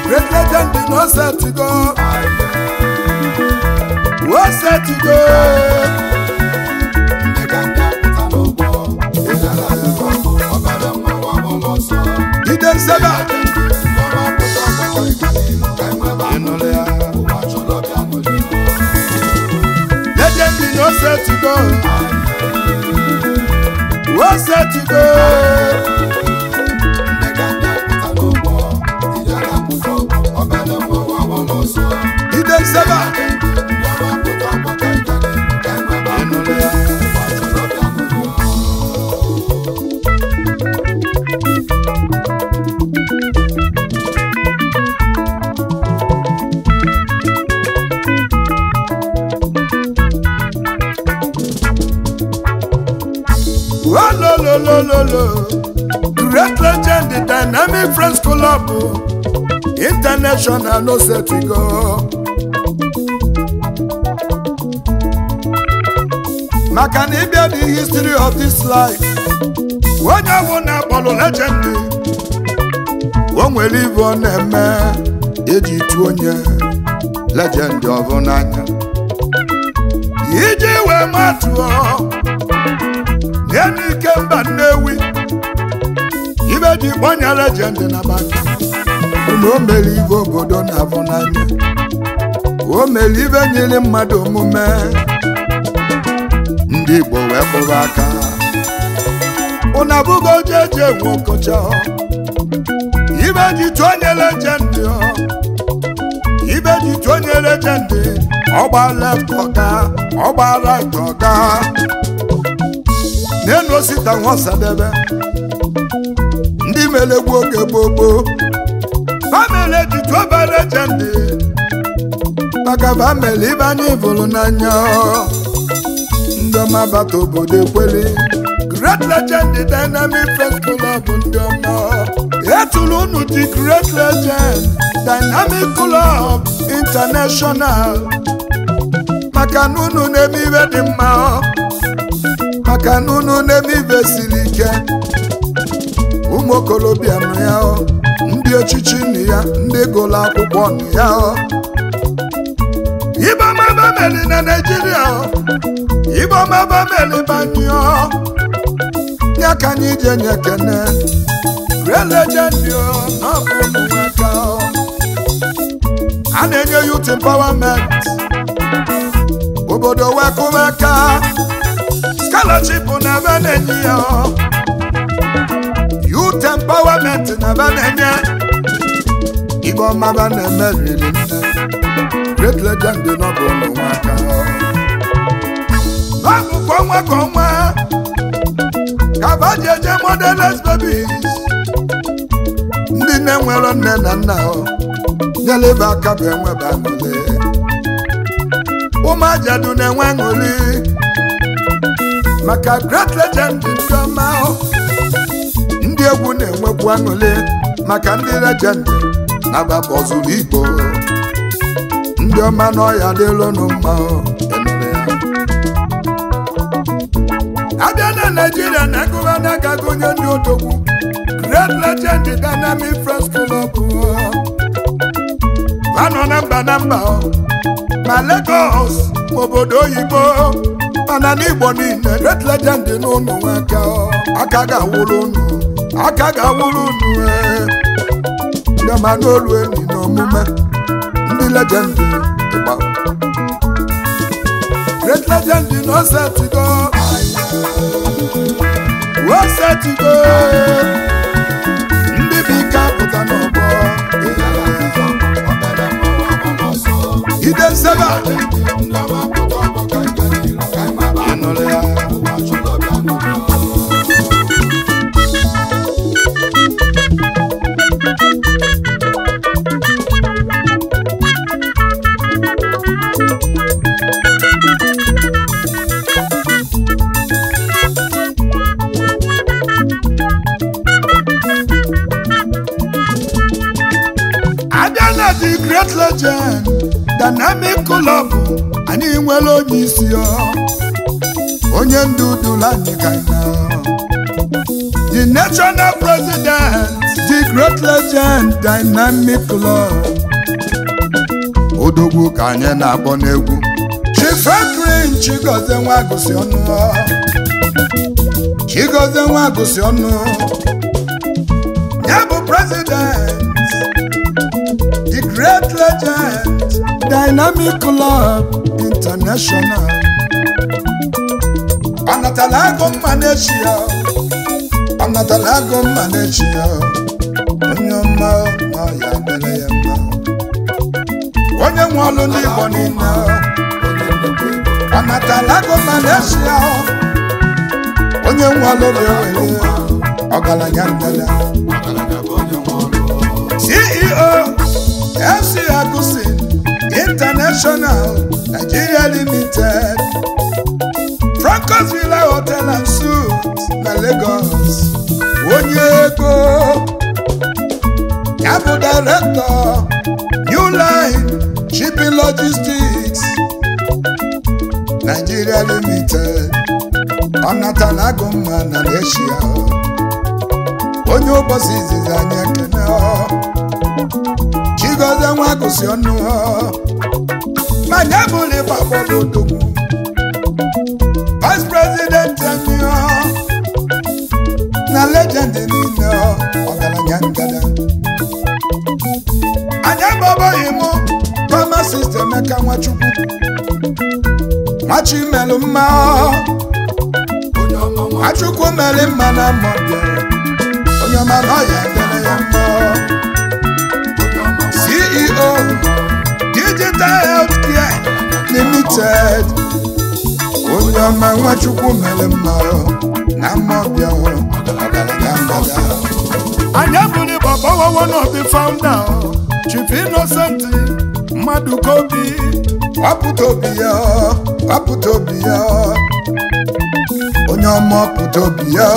great legend no setigo o setigo ndị ka ndị apụta n'ụgbọ ịdara akụkọ ọbara mmanwụ ọbụla ọsọ ide nsebe ndị ọma apụta ọgbakọ ịganilu ka enwebe ịnụrụ ya ụwa chọrọ bịa nwere legend no setigo o setigo ndị ka ndị apụta n'ụgbọ ịdara akụkọ ọbara mmanwụ ọbụla ọsọ ide nsebe ndị ọma apụta ọgbakọ ịganilu ka enwebe ịnụrụ ya ụwa chọrọ bịa nwere Olololololo, great legend, the dynamic friends club, international no set to go. Maka na ịbịa the history of this life, onye ọbụ na-akpọrọ legend, o nwere ibe ọ na-eme eji tụ onye legend ọbụ n'anya. Iji wee matụọ nye n'ike mba nnewi ibe ji kpọnya legend na baka na o mere ibe obodo na-afụ n'anya o mere ibe nyere mmadụ omume ndị igbo wee kpụrụ aka ụna abụgo jeje nwe ọkọcha ibe ji tụọ onye legend ibe ji tụọ onye legend ọgba left ọga ọgba right ọga n'elu osita nwasadebe ndị melegbu oge gbogbo famili jitu obere legend maka famili ibe anyị vụrụ n'anya ndị ọma bata obodo ekweli great legend dynamic friends club ndị ọma etulu unu dị great legend dynamic club international maka na unu na-eme ibe dị mma maka na unu na-eme ibe siri ike ụmụ okorobịa nụ ya ọ, ndị echichi nụ ya ndị gụrụ akwụkwọ nụ ya ọ. ibe ọma bameli na naijiria ọ, ibe ọma bameli banyụọ ya ka anyị ji enye kene real legend ọ, na ọ bụ ụmụ nwaka ọ. a na-enye youth empowerment obodo wekụmaka scholarship na ebe na-enye ya ọ. youth empowerment na ebe na-enye ibe ọma ba na-eme riri nne great legend n'ọbụ ụmụ nwaka ọ bụ kwa ọnwa ka ọnwa ka ba ji eje modeles babies ndị nne nwere nne na nna ọ nyelebe aka bụ enwebe aṅụrị ụmụ ajadu na-enwe aṅụrị maka great legend ndị ọma ọ. ndị egwu na-enwekwu aṅụrị maka ndị legend na-agbapụ ọzụrụ igbo ndị ọma n'ọhịa dịlụnụ mma ọ. Enere ya. abịa na naijiria na agụba n'aka gụnye ndị odogwu great legend dynamic friends club ọ. ha nọ na mba na mba ọ. ma Lagos ma obodo oyibo mana n'igbo niile great legend n'ụlọ nwaka ọ. aka ga-awụrụ unu aka ga-awụrụ unu ee. ndị ọma n'olu enyi na omume ndị legend ịgba great legend na osetigo osetigo ndị bụ ike apụta n'ọgbọ ịdara akụkọ ọbara mmanwụ ọbụla ọsọ ide nsebe ndị ọma apụta ọgbakọ ịganilu ka enwebe ịnụrụ ya ụwa chọrọ bịa nwere abịa na the great legend dynamic club anyị nwere onye isi ọ onye ndu duru anyị ka na the the national president the great legend dynamic club odogwu ka anyị na-akpọ n'egwu chifekrin chigozie nwa gụsị ọnụ chigozie nwa gụsị ọnụ ya bụ president the great legend dynamic club international ọnatala agụ mma n'echi ya ọnatala agụ mma n'echi ya onye ọma ọ ya mere ya mma onye nwe ọlụ ndị igbo niile ọnatala agụ mma n'echi ya onye nwe ọlụ ga-ewere ọgaranya ndada ceo fc agusin international nigeria limited francos villa hotel and suites na lagos onye ego ya bụ director new line shipping logistics nigeria limited ọnatala agụmma na asia onye ụbọchị izizi anyị ekene chigozie nwa gụsị ọnụ ma nye bụrụ ịgba bọọlụ odogwu vice president anyị na legend niile ọgaranya ngada anyị agbabaghị mụ pharmacist emeka nwachukwu nwachimelụ mma nwachukwu mere mma na mmọbịa onye ọma na ọya dere ya mma ceo digital healthcare limited onye ọma nwachukwu mere mma na mmọbịa ọgaranya ngada anyị bụrụ ịgbabawawo n'obi founder chief innocent mmadụ kobi wapụta obi ya wapụta obi ya onye ọma pụta obi ya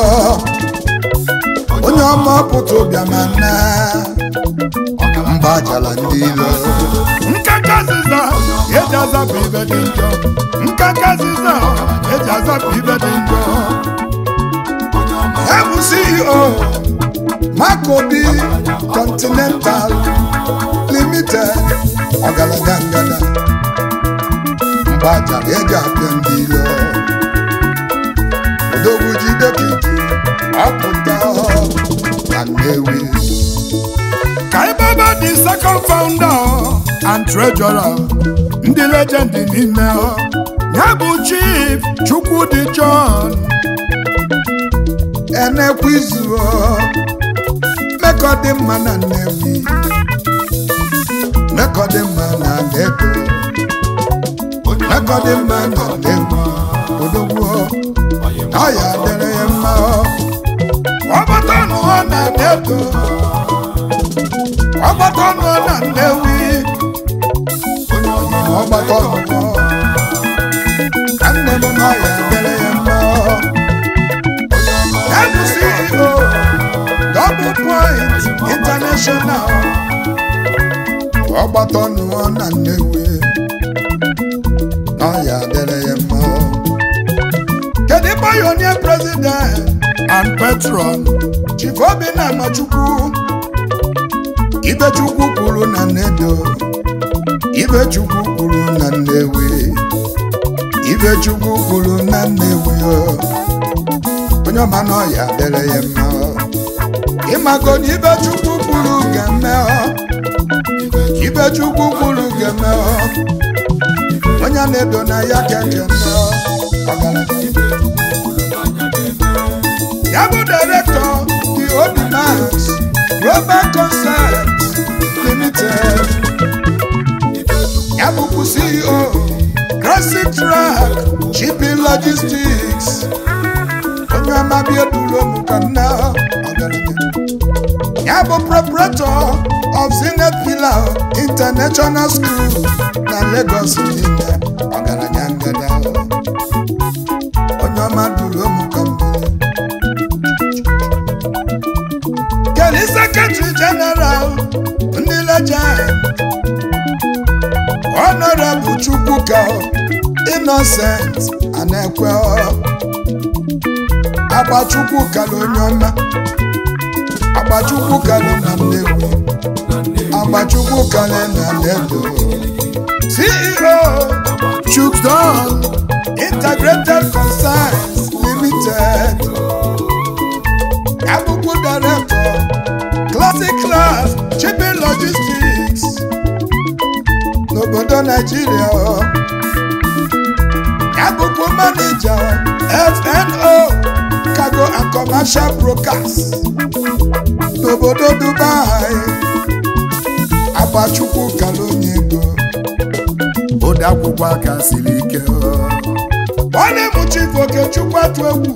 onye ọma pụta obi ama na mba jala ndị ilo nkaka zịza eji azapụ ibe dị njọ nkaka zịza eji azapụ ibe dị njọ ya bụ ceo makobi continental limited ọgaranya ngada mgbaja eji apịa ndị ilo odogwu jide kiji ọpụta na nnewi kaibaba the second founder and treasurer ndị legend niile ya bụ chief chukwudi john enekwizu mekọ dị mma na nnewi mekọ dị mma na nnedo mekọ dị mma na nnewi odogwu ọya dịrị ya mma ọgbata nụọ na nnedo ọgbata nụọ na nnewi ọgbata nụọ ka nne m na ọya dịrị ya mma Ebu CEO Double Point International ọgbata nụọ na nnewi na ọya dịrị ya mma kedu pioneer president and patron chief obinna amachukwu ibechukwu kwuru na nnedo ibechukwu kwuru na nnewi ibechukwu kwuru na nnewi o onye ọma na ọya dere ya mma ịmago na ibechukwu kwuru ga-eme ibechukwu kwuru ga-eme onye na-edo na ya keke ọgaranya ya bụ director the Obimax Global Concept Limited ya bụkwu CEO Classic Track Shipping Logistics onye amabi eduru m ka nna ọgaranya ya bụ proprietor of Zenith Pillar International School na Lagos niile ọgaranya ngada onye ọma duru m ka mbụ Kelly Secretary General ndị legend Honorable Chukwuka Innocent Anekwe agbachukwu kala onye ọma agbachukwu kala na nnewi agbachukwu kala na ledo ceo chukdon integrated concerns limited agbụgbụ director classic class shipping logistics n'obodo naijiria agbụgbụ manager fno cargo and commercial brokers n'obodo dubai agbachukwu kala onye ego ode akwụkwọ aka siri ike nwanne m chief okechukwu atụ egwu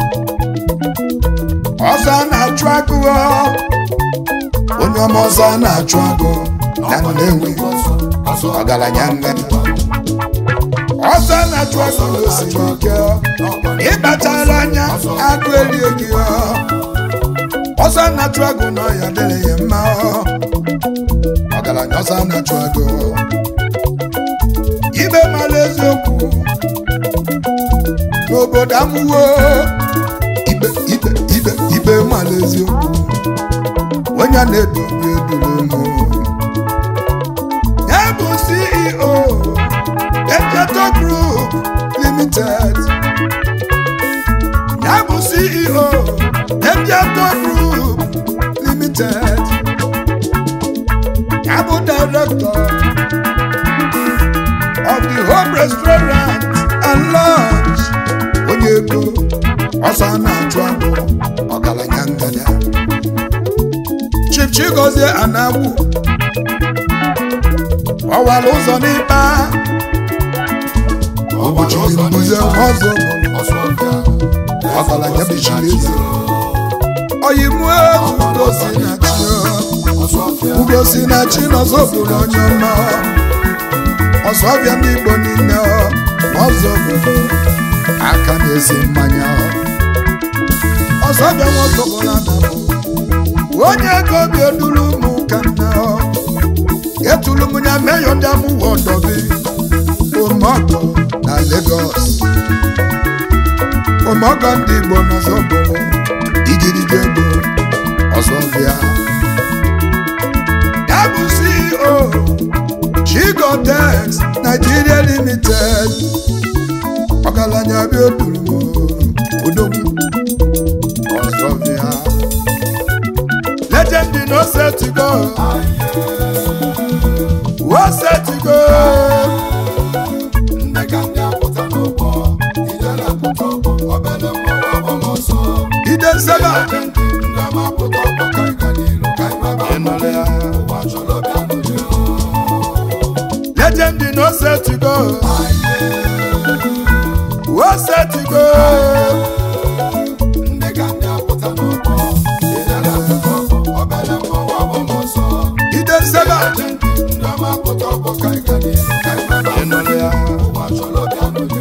ọzọ na-achụ agụ onye ọma ọzọ na-achụ agụ na nnewi ọgaranya ngadi ọzọ na-achụ agụ n'osiri ike ịkpachara anya agụ erie gị ọzọ na-achụ agụ na ọya dịrị ya mma ọgaranya ọzọ na-achụ agụ ibe mara eziokwu n'obodo amụwo ibe ibe ibe ibe mara eziokwu onye a na-edobe eduru ụmụ ya bụ ceo ejeto group limited ya bụ ceo ejeto group limited ya bụ director of the home restaurant and lounge onye ego ọsọ na-achụ agụ ọgaranya ngada chief chigozie anagwu ọwara ụzọ n'ikpa ụbọchị mbuze ọzọ ọgaranya bichiri eze oyimue ugosi na chi ugosi na chi n'ọzọ bụrụ onye ọma ọzọ ọbịa ndị igbo niile ọzọ bụrụ aka na-esi mmanya ọzọ bịa nwokobola na onye ego obi eduru ụmụ ka nna etulu m ya meyọ ndị amụwa ọdọbi ụmọgọ na Lagos ụmọgọ ndị Igbo n'ọzọ bụrụ igirigi ego ọzọ bịa ya bụ CEO Chigotex Nigeria Limited ọgaranya bịa oduru m odogwu ọzọ bịa legend no set to go wo set to go ndị ka ndị apụta n'ụgbọ ijere apụta ọgbọ obere nwa ọgbọrọ ọsọ ide nseba ndị ndị ama apụta ọgbọ ka ịga n'iru ka ịmaba ịnụrụ ya ụwa chọrọ bịa n'ụdị legend no set to go wo set to go ndị ka ndị apụta n'ụgbọ ijere apụta ọgbọ obere nwa ọgbọrọ ọsọ ide nseba ndị ndị ama apụta ọgbọ ka ịga n'iru ka ịmaba ịnụrụ ya ụwa chọrọ bịa n'ụdị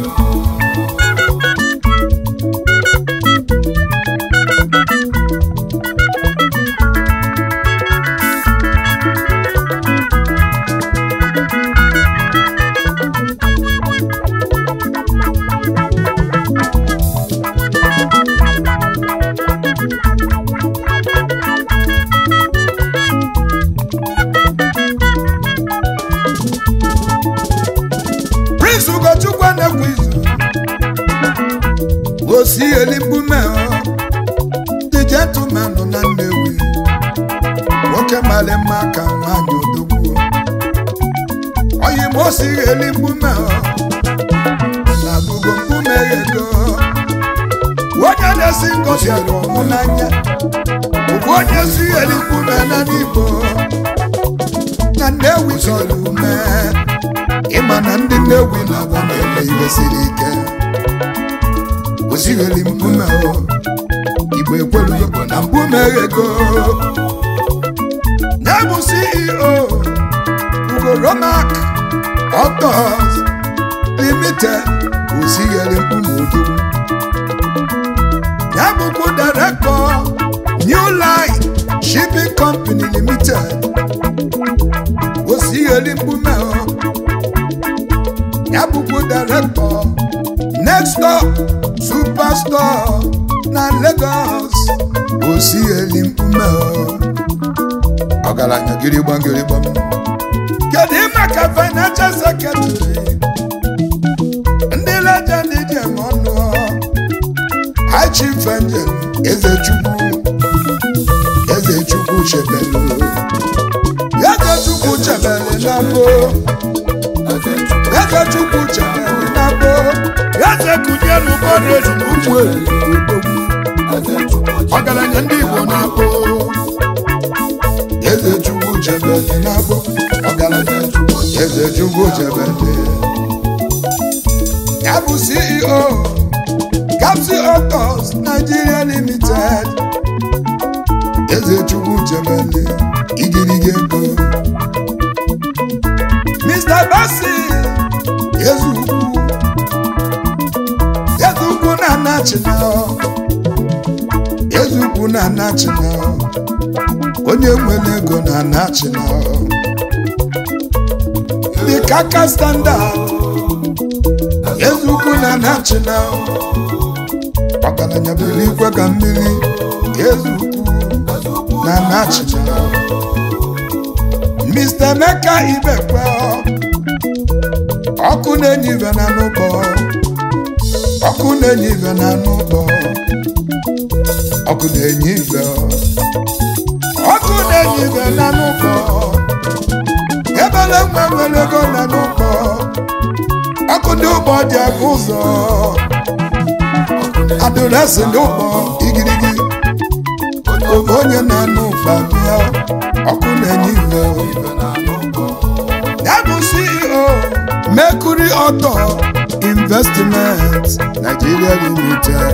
prince ugochukwu na-ekwu izu osi elimbume dị gentleman na nnewi nwoke mara mma ka nwanyị odogwu oyi m osighi elimbume na bugo mkpume ego onye na-esi ngozi ọmụ n'anya bụ onye si elimbume na n'igbo na nnewi zọrọ ume ịma na ndị nnewi na-agba na-eme ihe siri ike ozigheli mkpume o igbo ekwelugo na mkpume ego ya bụ ceo ugo romak autos limited ozigheli mkpume odogwu ya bụkwa direktọ new line shipping company limited ozigheli mkpume o ya bụkwa direktọ next door superstore na Lagos osi eli mkpume ọgaranya gịrịgbam gịrịgbam kedu maka financial secretary ndị legend ji eme ọnụ High Chief Angel Ezechukwu Ezechukwu Chebelu Ezechukwu Chebelu na mbụ Ezechukwu Chebelu na mbụ Eze kunyelu bọọdụ ezumukwu ọgaranya ndị Igbo na-akpọ Ezechukwu Chebelu na mbụ ọgaranya Ezechukwu Chebelu ya bụ CEO Capsi Autos Nigeria Limited Ezechukwu Chebele igirigi ego Mr. Basi Ezukwu Ezukwu na Nachina Ezukwu na Nachina onye nwere ego na Nachina The Kaka Standard Ezukwu na Nachina ọgaranya biri ikwe ka mmiri Ezukwu na Nachina Mr. Emeka Ibekwe ọkụ na-enye ibe na n'ụbọ ọkụ na-enye ibe na n'ụbọ ọkụ na-enye ibe ọkụ na-enye ibe na n'ụbọ ebele nwa nwere ego na n'ụbọ ọkụ ndị ụgbọ dị aka ụzọ adịrịsị ndị ụgbọ igirigi oge onye na-anụ ụfa bịa ọkụ na-enye ibe ya bụ CEO Mercury Auto Investment Nigeria Limited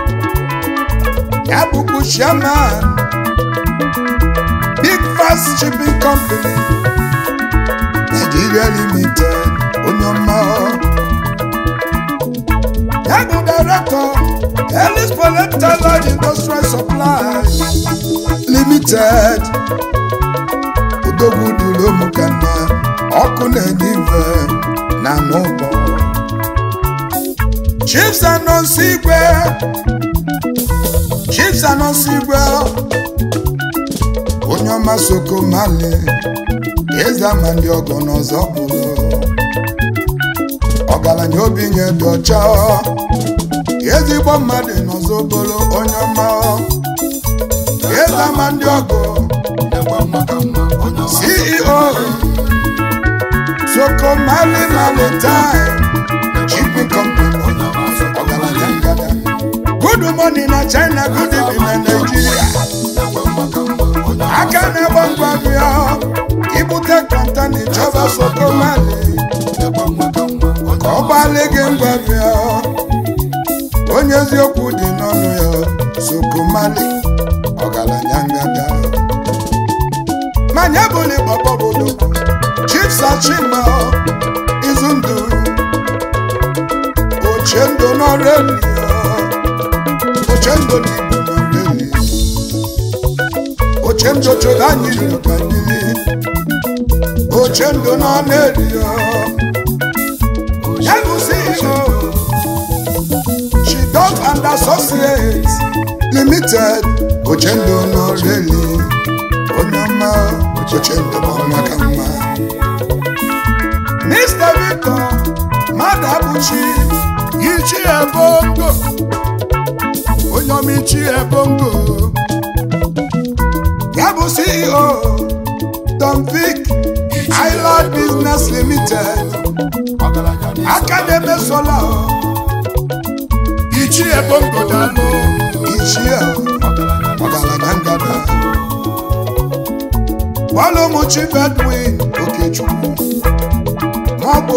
ya bụkwa chairman Big Fast Shipping Company Nigeria Limited onye ọma ya bụ director Ellis Polytalent Industrial Supply Limited odogwu dịrị ụmụkanna ọkụ na-enye ife na n'ụbọ Chiefs anọnsi igwe Chiefs anọnsi igwe onye ọma Sokomali eze ama ndị ọgọ n'ọzọ bụrụ ọgaranya obi nye dị ọcha ezigbo mmadụ n'ọzọ bụrụ onye ọma eze ama ndị ọgọ CEO Sokomali Maritime Shipping Company ọgaranya ngada good morning na China good evening na Nigeria aka na-agba ngwa bịa ibute kọntana ịchọba Sokomali ka ọ gbalị gị ngwa bịa onye eziokwu dị n'ọnụ ya Sokomali ọgaranya ngada manya bụli gbọgbọbodo Chief Sachima Izundu Ochendo n'ọrịa Ochendo n'Igbo n'ọrịa Ochendo chọrọ anyị n'ụka mmiri Ochendo n'ọrịa ya bụ CEO Chidok and Associates Limited Ochendo n'ọrịa onye ọma Ochendo n'ọmaka mma Mr. Victor Madabuchi Ichi Ebongo onye ọma Ichi Ebongo ya bụ CEO Tom Vic Island Business Limited aka na-eme sola Ichi Ebongo dalụ Ichi ọgaranya ngada Bọ́lọ́mù Chief Edwin Okechukwu Nwagbo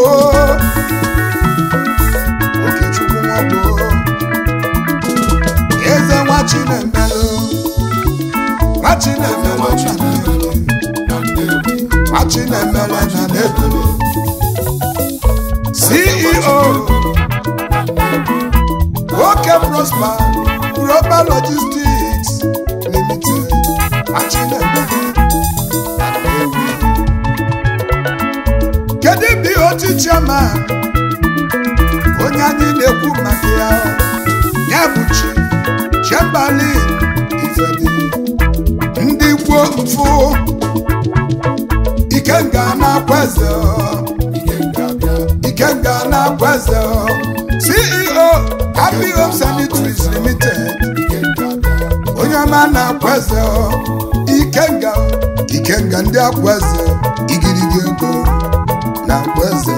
Okechukwu Nwagbo Eze nwa Chinemelụ nwa Chinemelụ na Nnewi nwa Chinemelụ na Nnewi CEO Oke Prosper Global Logistics Limited nwa Chinemelụ na Nnewi kedu BOT chairman onye anyị na-ekwu maka ya ya bụ chi Chamberlain Ifedi ndị kwuo mfụ Ikenga na-akwa eze Ikenga na-akwa eze CEO Happy Home Sanitaries Limited onye ọma na-akwa eze Ikenga Ikenga ndị akwa eze igirigi ego na-akwa eze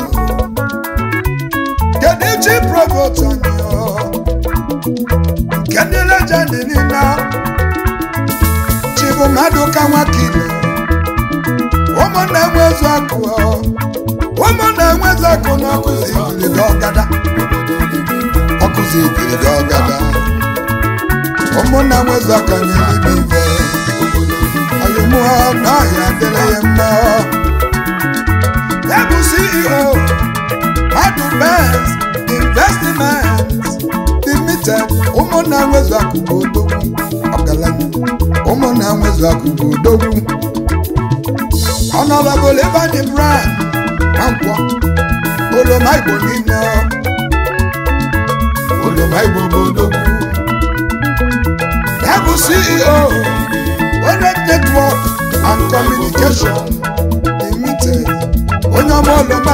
kedu chi provost anyị ọ? nke ndị lejendi niile chi bụ mmadụ ka nwakile ụmụnna enwezu akụ ọ. ụmụnna enwezu akụ na ọkụzi igirigi ọgada ọkụzi igirigi ọgada ụmụnna enwezu aka nyere ibe ibe ayụmụọ na ọhịa adịrị ya mma ya bụ ceo mmadụ benz investment limited ụmụnna nwezu akụkụ odogwu ọgaranya ụmụnna nwezu akụkụ odogwu honorable Ebani Brand Nwankwọ oloma igbo niile oloma igbo bụ odogwu ya bụ ceo Onet network and communication limited onye ọma oloma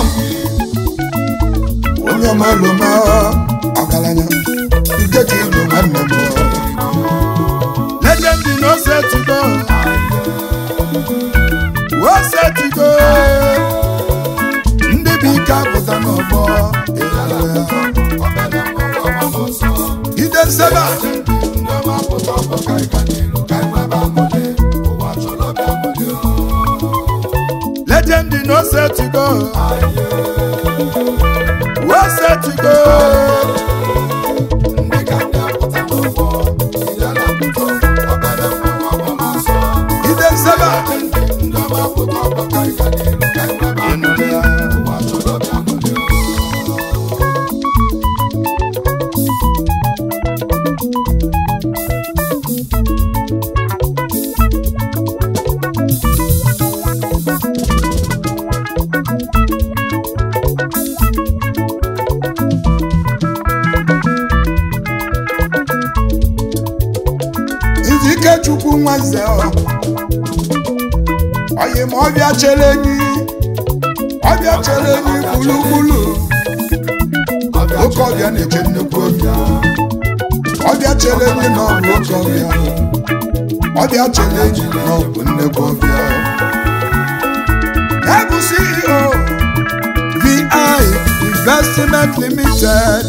onye ọma oloma ọgaranya nke ka ịnụ nwanne m legend no set to go wo set to go ndị bụ ike apụta n'ọgbọ ide nsebe legend no set to go wo set to go ide nsebe ịnụrụ ya Nzike Chukwu nwanze oyi ma ọbịa chere enyi ọbịa chere enyi gburugburu oke ọbịa na-eche nnukwu ọbịa ọbịa chere enyi na ọ bụ oke ọbịa ọbịa chere enyi na ọ bụ nnukwu ọbịa ya bụ CEO VI Investment Limited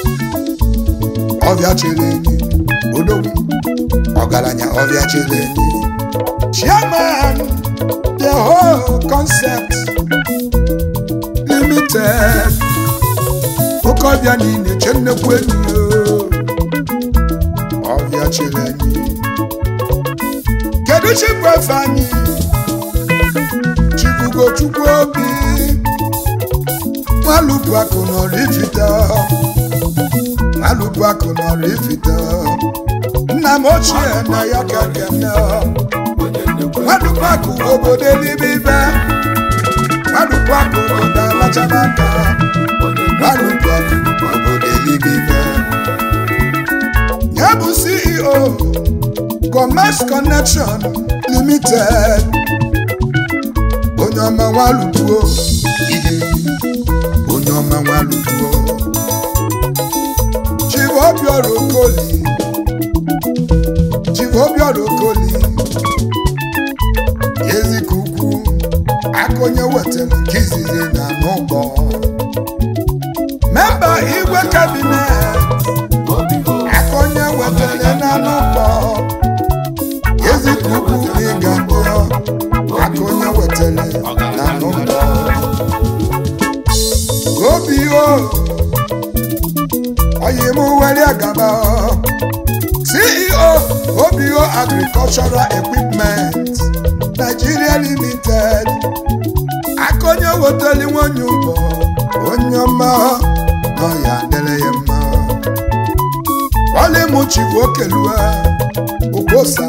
ọbịa chere enyi odogwu ọgaranya ọbịa chere enyi chairman the whole concept limited oke ọbịa niile che nnekwu enyi o. ọbịa chere enyi kedu chikwu efe anyị chibugo chukwu obi nwalupu akụ nọrọ ifite nwalupu akụ nọrọ ifite nna m ochie na ya ka kene nwadukwaku obodo eluigwe nwadukwaku obodo alachabaka nwadukwaku obodo eluigwe ya bụ ceo commerce connection limited onye ọma nwalupuo ihe onye ọma nwalupuo chivobiọra okoli chivobiọra okoli ezika ukwu aka onye wetara nke izizi na n'ụgbọ memba igwe kabinet aka onye wetara na n'ụgbọ ezika ukwu ịga mbụọ aka onye wetara na n'ụgbọ obi o oyi m were agaba ceo obio agricultural equipment nigeria limited aka onye wetali nwanyị ụgbọ onye ọma nọ ya dere ya mma ọlịmụchibu okelue ụbosa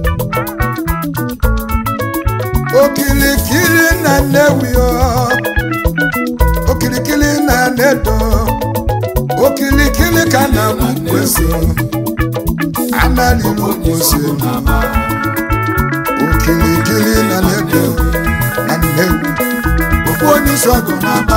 okilikili na nnewi o okilikili na nedo okilikili ka na kwesị na-alịrị okpose okilikili na na-ego na nnewu okwu onye isi ọgụ na-aba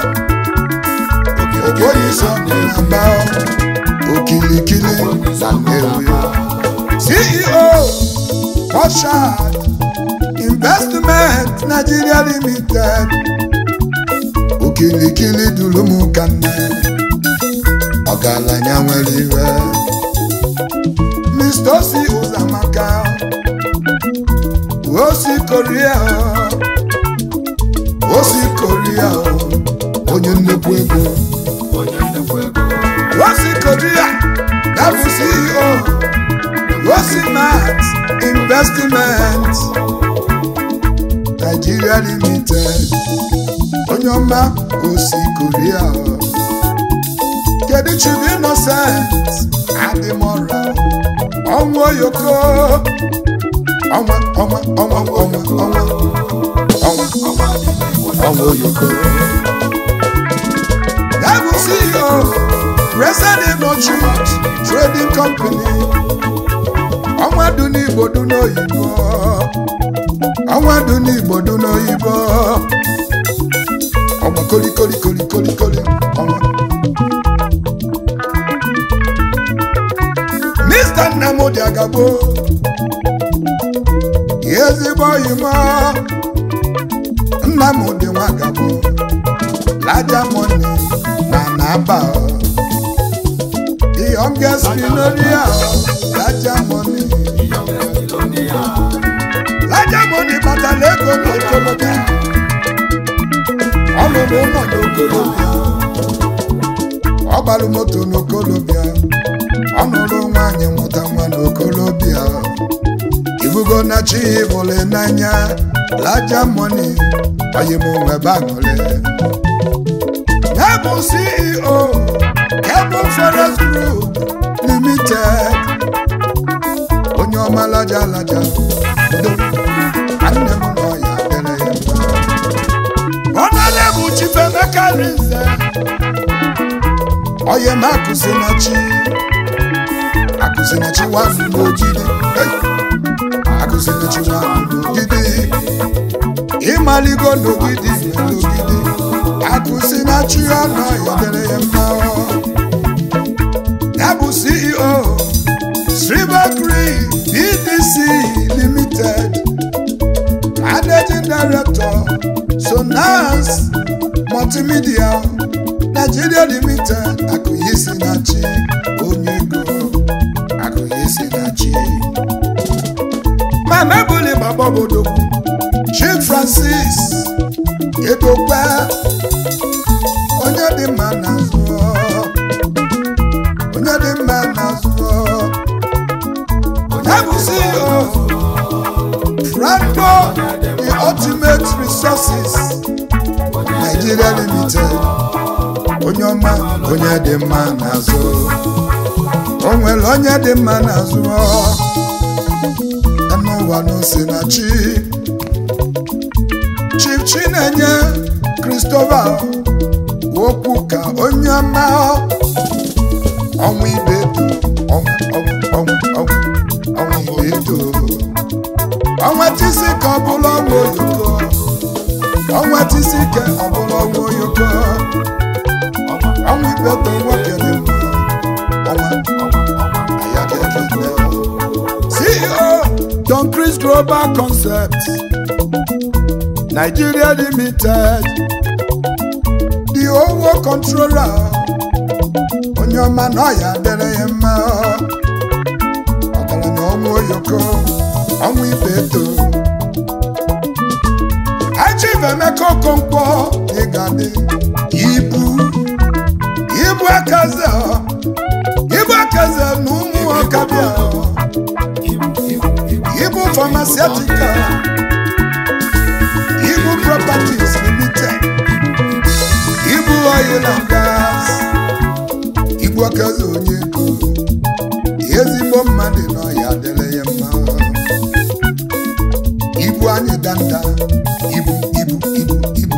okwu onye isi ọgụ na-aba okilikili na nnewu ceo Oshad investment nigeria limited okilikili duru m ka nne ọgaranya nwere iwe mr osi ụzamaka osi koria osi koria onye nnukwu ego osi koria ya bụ ceo osi mat investment nigeria limited onye ọma osi koria kedu chibu innocent adịmọra ọnwa oyoko ọnwa ọnwa ọnwa ọnwa ọnwa ọnwa ọnwa oyoko ya bụ ceo president Truth trading company ọnwa dị n'igbo dị n'oyibo ọnwa dị n'igbo dị n'oyibo ọnwa kolikoli kolikoli koli ọnwa Mr. Nnamdi Agabo ezigbo oyimo Nnamdi Nwagabo Laja money na naba the youngest millionaire Laja money Laja money batala ego n'okolobịa ọ lụrụ ụlọ n'okolobịa ọ gbalụ moto n'okolobịa ọ nụrụ nwaanyị mụta nwa n'okolobịa ibugo na chi bụle n'anya laja moni oyimụnwe baṅụle ya bụ ceo cable forest group limited onye ọma laja laja do nwanne m nọ ya dere ya mma ọnọdụ bụ chifemeka rinze oye m akụzi na chi akụzi na chi nwanụ n'ogidi Hey! akụzi na chi nwanụ n'ogidi ịmaligo n'ogidi na n'ogidi akụzi na chi ọnụ ya dere ya mma ya bụ ceo Sribakri BDC Limited Managing Director Sonance Multimedia Nigeria Limited Akụyisi na chi onye ego Akụyisi na chi Mama Ebuli Baba obodo Chief Francis Edokwe onye dị mma na zụọ onye dị mma na zụọ ya bụ CEO Franco the ultimate resources Nigeria Limited onye ọma onye dị mma n'azụ o nwere onye dị mma n'azụ n'ụwa n'ose na chi Chief Chinenye Christopher okwu ka onye ọma ọnwa ibe eto ọnwa ọnwa ọnwa ọnwa ọnwa ibe eto ọnwa tisi ka ọ bụla ọnwa oyoko ọnwa tisi ka ọ bụla ọnwa oyoko ọnwa ibe eto nwoke dị mma ọnwa aya ga-ekele CEO Don Chris Global Concept Nigeria Limited the owo controller onye ọma na ọya dere ya mma ọgaranya ọnwa oyoko ọnwa ibe eto Chief Emeka Okonkwo ịgadị ibu ibu akaze ibu akaze na ụmụ ọkabịa ibu pharmaceutical ibu properties limited ibu oil and gas ibu akaze onye ego ezigbo mmadụ nọ ya dịrị ya mma ibu anyị danda ibu ibu ibu ibu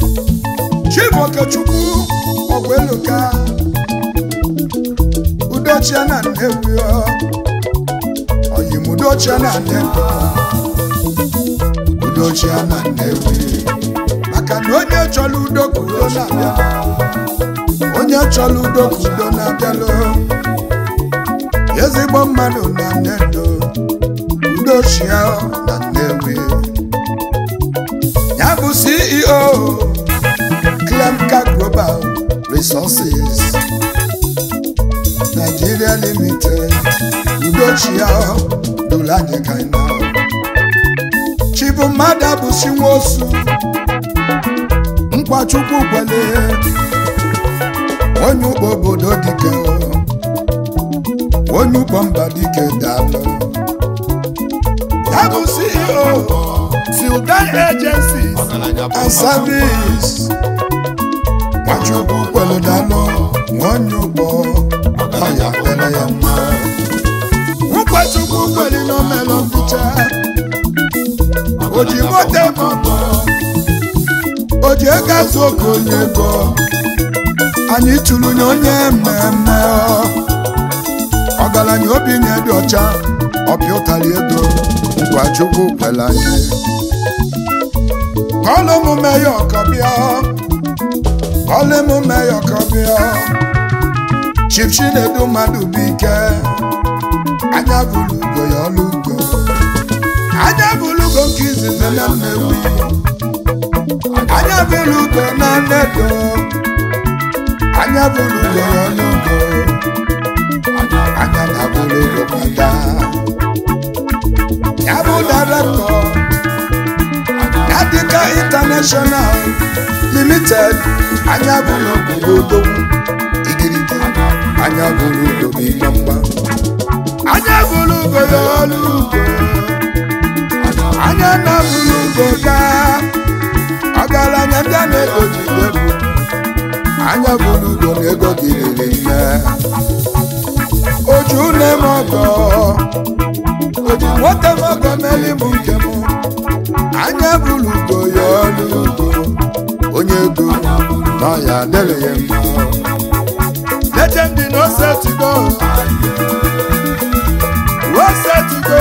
Chief Okechukwu Ogweluka Udo udochie na nnewi ọ oyim udochie na nnewi udochie na nnewi maka na onye chọrọ udo ka udo na-abịa onye chọrọ udo ka udo na-abịalụ ezigbo mmadụ na nnedo udochie na nnewi ya bụ ceo clemka global resources nigeria limited udochie dụrụ anyị ka anyị na chibu mmadụ abụchi nwosu nkwachukwu kwele onye ugbo obodo dike onye ugbo mba dike dalụ ya bụ ceo Sildan agencies and service nwachukwu kwelu dalụ onye ugbo ọya kwele ya mma nkwachukwu kweli n'omelụ mficha oji moto mọtọ oji ego azụ oke onye ego anyị tụrụ nye onye mmemme ọgaranya obi nye dị ọcha ọpịa ụtarị ego ngwa chukwu kwere anyị kọlụ emume ya ọkọbịa kọlụ emume ya ọkọbịa chief chinedu mmadụ bụ ike anya bụrụ ugo ya ọlụ ugo anya bụrụ ugo nke izizi na mmewi anya bụrụ ugo na nnedo anya bụrụ ugo ya ọlụ ugo anya na bụrụ ugo kwada ya bụ direktọ Yadika International Limited anya bụrụ ugo odogwu igirigi anya bụrụ ugo bụ ịgbamgba anya bụrụ ugo ya ọlụ ugo anya na bụrụ ugo gaa ọgaranya ndị a na-ego ji egwu anya bụrụ ugo na ego gị riri nne oju nne m ọgọ oju nwoke m ọgọ meli m nke m anya bụrụ ugo ya ọlụ ugo onye ego na ọya adịrị ya mma legend no set to go no set to go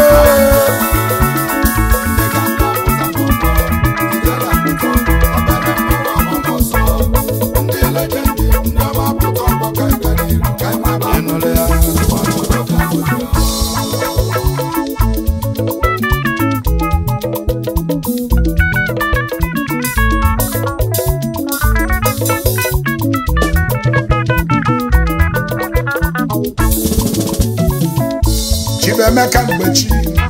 ịnụrụ ya Chibemeka mgbechi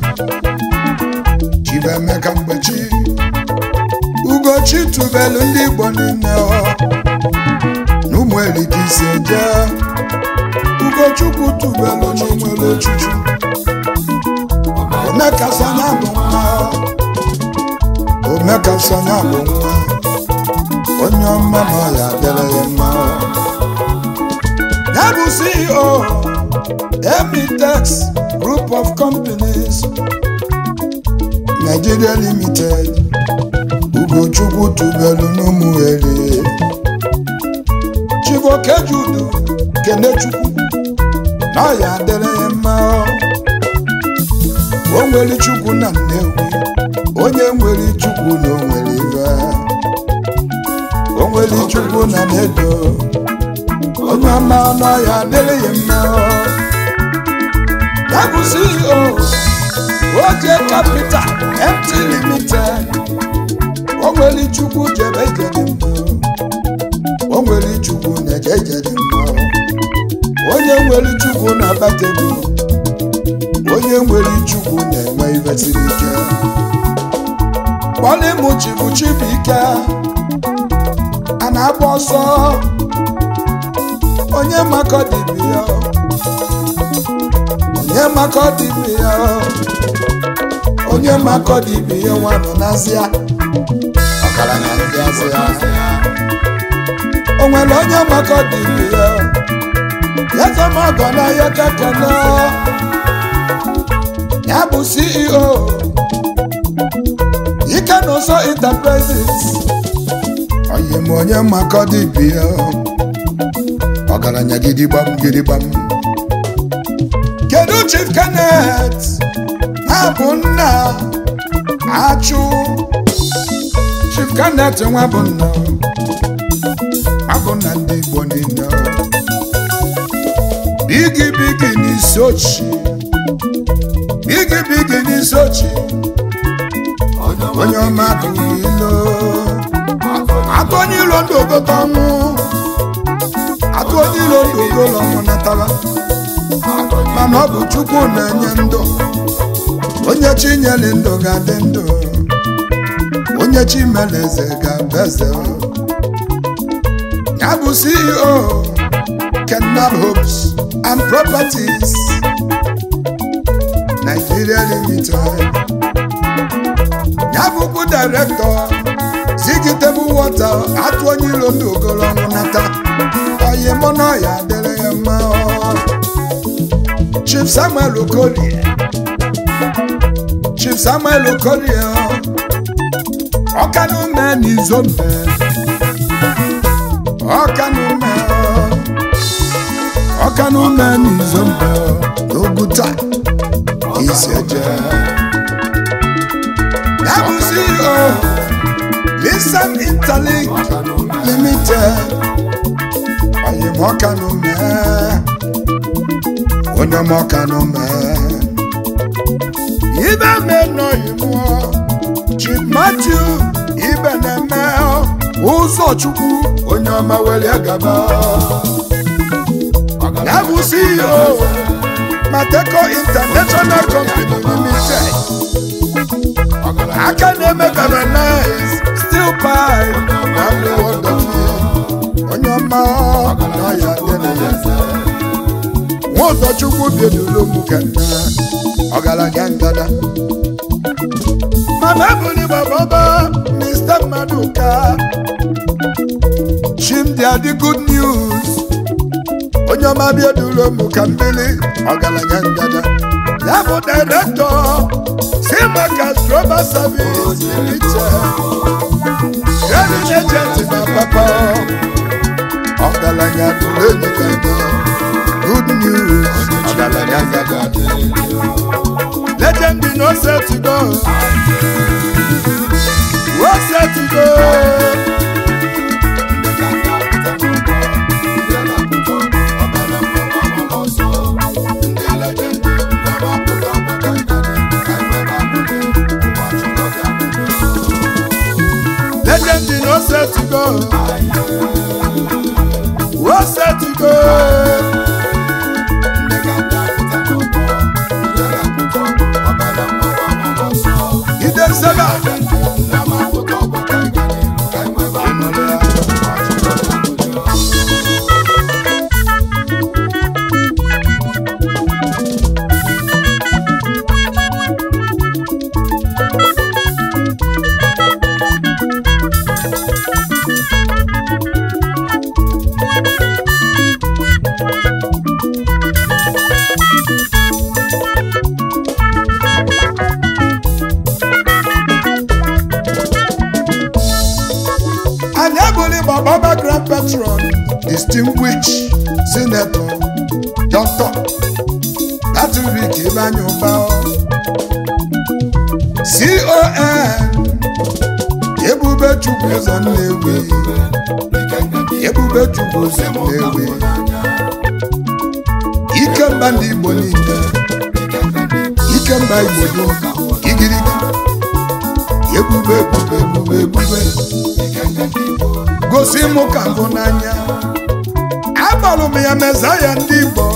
Chibemeka mgbechi Ugochi tubelu ndị Igbo niile ọ n'ụmụ erika ise jee Ugochukwu tubelu n'onwere ochuchu Omeka Sanya bụ nwa Omeka Sanya bụ nwa onye ọma na ọya dịrị ya mma ya bụ CEO Emitex Group of Companies Nigeria Limited Ugochukwu tubelu n'ụmụeri Chibuokejudu Kenechukwu na ọya adịrị ya mma o nwere Chukwu na Nnewi onye nwere Chukwu na o nwere ife o nwere Chukwu na Nnedo onye ọma ọnụ ọya adịrị ya mma ya bụ CEO oje capital mt limited o nwere chukwu jebe ije dị mma o nwere chukwu na-eje ije dị mma onye nwere chukwu na-abata ego onye nwere chukwu na-enwe ife siri ike kpọlịmụ chibu chibuike a na-agba ọsọ onye makọ dibịa onye makọ dibịa ya onye makọ dibịa ya nwa nọ n'azịa ọgaranya ndị azịa o nwere onye makọ dibịa ya yezemọgọ n'ahịa kekene ya bụ ceo ike na ụsọ enterprises onye m onye makọ dibịa ọgaranya gidigbam gidigbam kedu chief kenneth na-abụ nna achụ chief kenneth nwa bụ nna abụ nna ndị igbo niile bigi bigi n'isi ochi bigi bigi n'isi ochi onye ọma atụghị ilo atụ onye ilo ndụ ogote ọnwụ atụ onye ilo ndụ ogolo ọnwụ natara mana ọ bụ chukwu na-enye ndụ onye chi nyere ndụ ga-adị ndụ onye chi mere eze ga-abụ eze ya bụ ceo kenal homes and properties nigeria limited ya bụkwa direktọ zigitebụ wọta atụ onye ilo ndụ ogolo ọnwụ nata oyi mụ na ya dịrị ya mma chief samuel okolie chief samuel okolie ọkanume n'izombe ọkanume ọkanume n'izombe n'oguta isi eje ya bụ ceo lisan interlink limited oyi m ọkanume onye m ọkanume ibe menọghị mụọ chief matthew ibe na-eme ụzọ chukwu onye ọma were gaba ya bụ ceo mateco international company limited aka na-eme galvanize steel pipe na ndị wọdọfie onye ọma na ya dịrị ya nwa ụzọ chukwu bieduru m ka nna ọgaranya ngada mana ebuli bababa mr maduka chimdi adị good news onye ọma bieduru m ka mbili ọgaranya ngada ya bụ direktọ si maka global service limited credit agent na papa ọgaranya duru enyi gada good news ọgaranya ngada legend be no set to go no set to go legend be no set to go no set to go ide nsebe anyị ebuli gbababa grand patron distinguished senator dr patrick ibanye ụba con ebube chukwu ụzọ nnewi ebube chukwu ụzọ nnewi ikemba ndị igbo niile ikemba igbo dum igirigi ebube ebube ebube ebube gosi mụ ka mbụ n'anya agbalụ m ya meza ya ndị igbo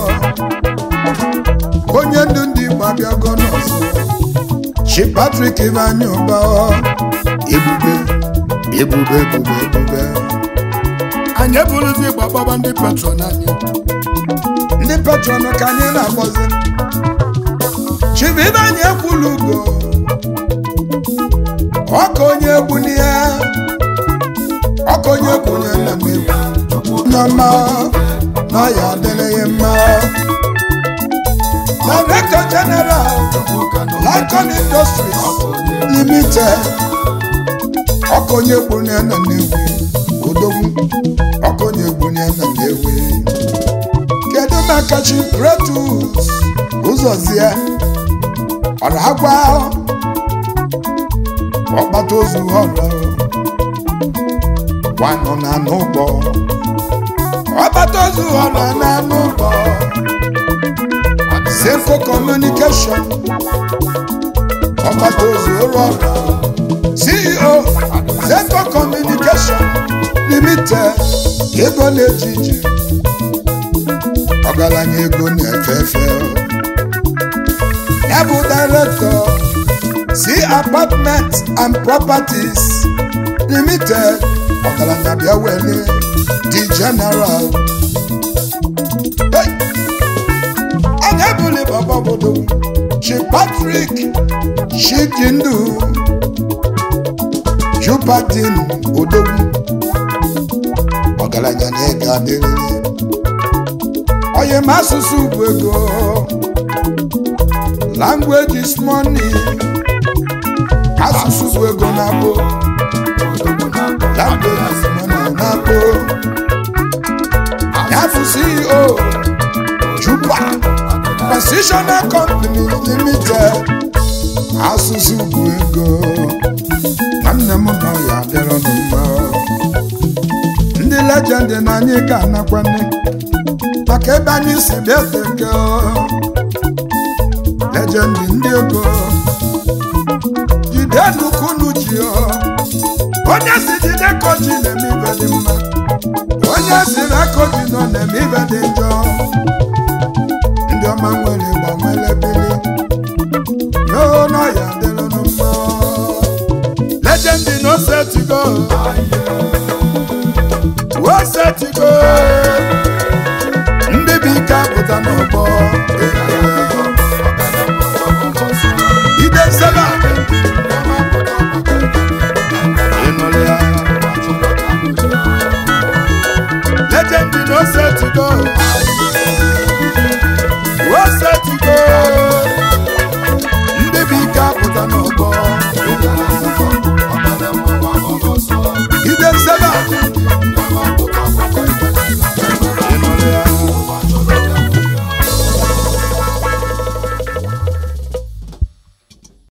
onye ndu ndị igbo abịago n'ọzọ chi patrik ibanye ụba ebube ebube ebube ebube anyị eburuzi igbo gbaba ndị patron anyị ndị patron ka anyị na-akpọzi chibu ibanye ekwulu ugo ọka onye egbu n'ihe ọka onye kwunye nna m egwu n'ọma na ya adịrịghị mma director general Lincoln Industries Limited ọka onye kwunye nna m egwu odogwu ọka onye kwunye nna m egwu kedu maka chi kretus ụzọzie ọragwa ọkpata ozu ọrụ gwanụ na n'ụgbọ ọkpata ozu ọrụ na n'ụgbọ Senko Communication ọkpata ozu ọrụ CEO Senko Communication Limited ego na-eji ije ọgaranya ego na-efe efe ya bụ director C Apartment and Properties Limited ọgaranya bịa wele the general Hey! anya ebuli baba obodo chi Patrick Chijindu Jupatin Odogwu ọgaranya na-ege adịrịrị onye ma asụsụ bụ ego language is money asụsụ bụ ego na-abụ language is money na-abụ ya bụ CEO Juba Transitional Company Limited asụsụ bụ ego nwanne m nọ ya adịrọ n'ụma ndị lejendi na anyị ka anakwanne maka ebe anyị si bịa teke lejendi ndị ego jide n'ukunu ji onye si jide koji na-eme ibe dị mma onye si na koji nọ na-eme ibe dị njọ ndị ọma nwere gbanwere bili n'ụlọ ya dịrị mma lejendi no setigo o setigo ndị bụ ike apụta n'ọgbọ ide nsebe ịnụrụ ya lejendi na osetigo osetigo ndị bụ ike apụta n'ọgbọ ide nsebe